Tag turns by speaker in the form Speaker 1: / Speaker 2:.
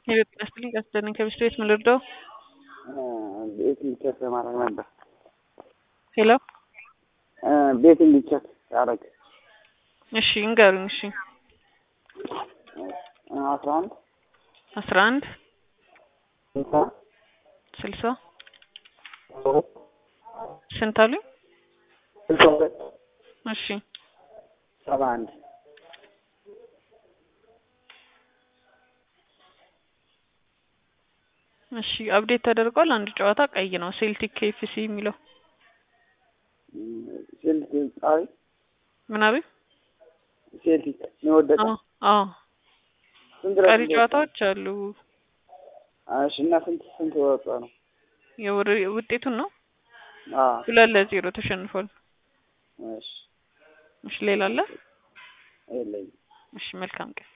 Speaker 1: የቤት ያስጥልኝ ያስደነኝ ከብስት ቤት ምን ልርዳው?
Speaker 2: ቤት እንዲቸክ ለማድረግ ነበር።
Speaker 1: ሄሎ
Speaker 2: ቤት እንዲቸክ ያደረግ
Speaker 1: እሺ እንገሩኝ። እሺ
Speaker 2: አስራ አንድ
Speaker 1: አስራ አንድ
Speaker 2: ስልሳ
Speaker 1: ስልሳ ስንት አሉኝ?
Speaker 2: ስልሳ ሁለት
Speaker 1: እሺ
Speaker 2: ሰባ አንድ
Speaker 1: እሺ አብዴት ተደርጓል። አንድ ጨዋታ ቀይ ነው። ሴልቲክ ኬኤፍሲ የሚለው
Speaker 2: ሴልቲክ ጻሪ
Speaker 1: ምን አሉኝ?
Speaker 2: ሴልቲክ ነው የወደቀው።
Speaker 1: አዎ አዎ
Speaker 2: ስንት ድረስ
Speaker 1: ቀሪ
Speaker 2: እንደወጣ?
Speaker 1: ጨዋታዎች አሉ።
Speaker 2: እሺ እና ስንት ስንት ወጣ ነው?
Speaker 1: የውር- ውጤቱን ነው
Speaker 2: አዎ
Speaker 1: ሁለት ለዜሮ ተሸንፏል።
Speaker 2: እሺ
Speaker 1: እሺ ሌላ አለ?
Speaker 2: የለኝም።
Speaker 1: እሺ መልካም ቀን